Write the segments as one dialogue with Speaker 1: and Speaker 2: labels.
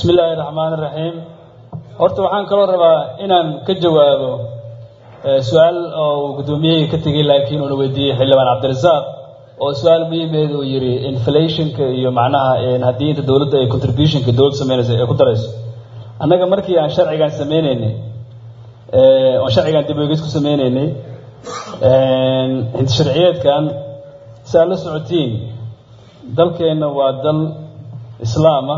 Speaker 1: bismi illaahi raxmaan iraxiim horta waxaan kaloo rabaa inaan ka jawaabo su-aal oo uu guddoomiyahii ka tegey laakiin uuna weydiiyey xildhibaan cabdirasaaq oo su-aal muhiimeed uu yidhi inflationka iyo macnaha haddii inta dowladda ay contributionka dowladda sameynayso ay ku darayso annaga markii aan sharcigan sameyneynay oon sharcigan dib oegis ku sameyneynay sharciyeedkan si aad la socotiin dalkeenna waa dal islaama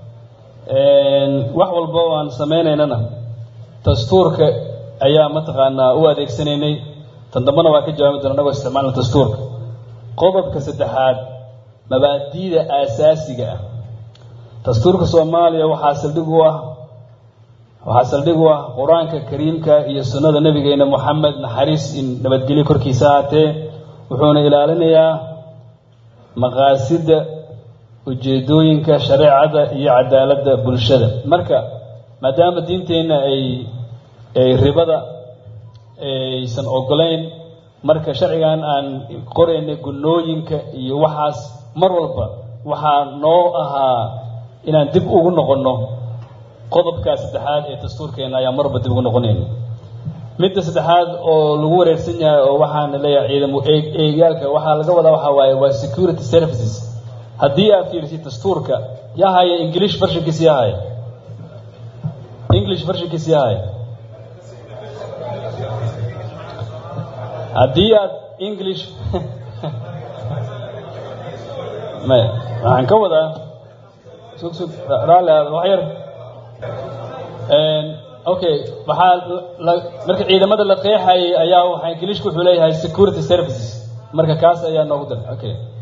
Speaker 1: wax walba oo aan sameynaynana dastuurka ayaa mataqaanaa u adeegsanaynay tan dambana waa ka jawaabi doona anagoo isticmaalna dastuurka qodobka saddexaad mabaadi'da aasaasiga ah dastuurka soomaaliya waxaa saldhig u ah waxaa saldhig u ah qur-aanka kariimka iyo sunnada nabigeena moxamed naxariis in nabadgelyo korkiisa ahaatee wuxuuna ilaalinayaa maqaasidda ujeedooyinka shareecada iyo cadaaladda bulshada marka maadaama diinteenna ay ay ribada aysan ogolayn marka sharcigan aan qoraynay gunnooyinka iyo waxaas mar walba waxaa noo ahaa inaan dib ugu noqonno qodobkaa saddexaad ee dastuurkeenna ayaa marwalba dib ugu noqonayna midda saddexaad oo lagu wareersan yahay oo waxaan leeyahay ciidamo eegaalka waxaa laga wadaa waxaa waaye waa security services haddii aad fiirisid dastuurka yaa haya english vershinkiis yaa haya english vershinkiis yaa haya haddii aad english maya waxaan ka wadaa sug sug raalli aad wax yar okay waxaa marka ciidamada la qeexayay ayaa waxaa ingiliishku wuxuu leeyahay security services marka kaas ayaa noogu dar okay